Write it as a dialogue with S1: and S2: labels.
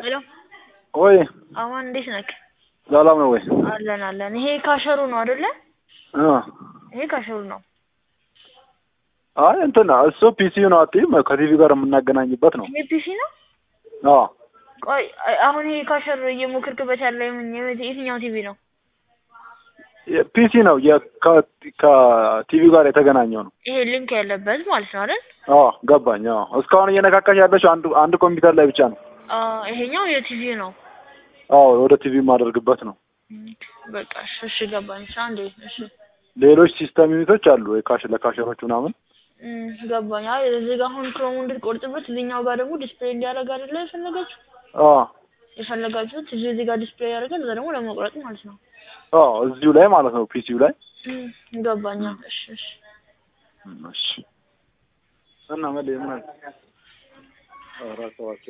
S1: ሄሎ
S2: ወይ
S1: አማን እንዴት ነክ?
S2: ሰላም ነው ወይ?
S1: አለን አለን። ይሄ ካሸሩ ነው አይደለ?
S2: እ
S1: ይሄ ካሸሩ ነው።
S2: አይ እንትን እሱ ፒሲው ነው አትይም ከቲቪ ጋር የምናገናኝበት ነው።
S1: ይሄ ፒሲ ነው።
S2: አዎ
S1: ቆይ አ- አሁን ይሄ ካሸር እየሞከርክበት ያለ የምን- የምን- የትኛው ቲቪ ነው?
S2: ፒሲ ነው የ- ከ- ከቲቪ ጋር የተገናኘው ነው።
S1: ይሄ ሊንክ ያለበት ማለት ነው አይደል?
S2: አዎ ገባኝ። አዎ እስካሁን እየነካካሽ ያለችው አንድ አንድ ኮምፒውተር ላይ ብቻ ነው።
S1: አ ይሄኛው የቲቪ ነው።
S2: አዎ ወደ ቲቪ የማደርግበት ነው።
S1: እም፣ በቃ እሺ፣ እሺ ገባኝ። እሺ አንዴ እሺ
S2: ሌሎች ሲስተም ዩኒቶች አሉ የካሽ ለካሸሮች ምናምን
S1: እም፣ ገባኝ። አይ እዚህ ጋር አሁን ክሮሙ እንድትቆርጥበት እዚህኛው ጋር ደግሞ ዲስፕሌይ እንዲያደርግ አይደለ የፈለጋችሁ
S2: አዎ
S1: የፈለጋችሁት እዚህ እዚህ ጋር ዲስፕሌይ ያደርጋል፣ እዛ ደግሞ ለመቁረጥ ማለት ነው።
S2: አዎ እዚሁ ላይ ማለት ነው ፒሲው ላይ
S1: እም፣ ገባኝ። እሺ እሺ
S2: እሺ እና መሌ ምን አለ? ኧረ ተዋቸው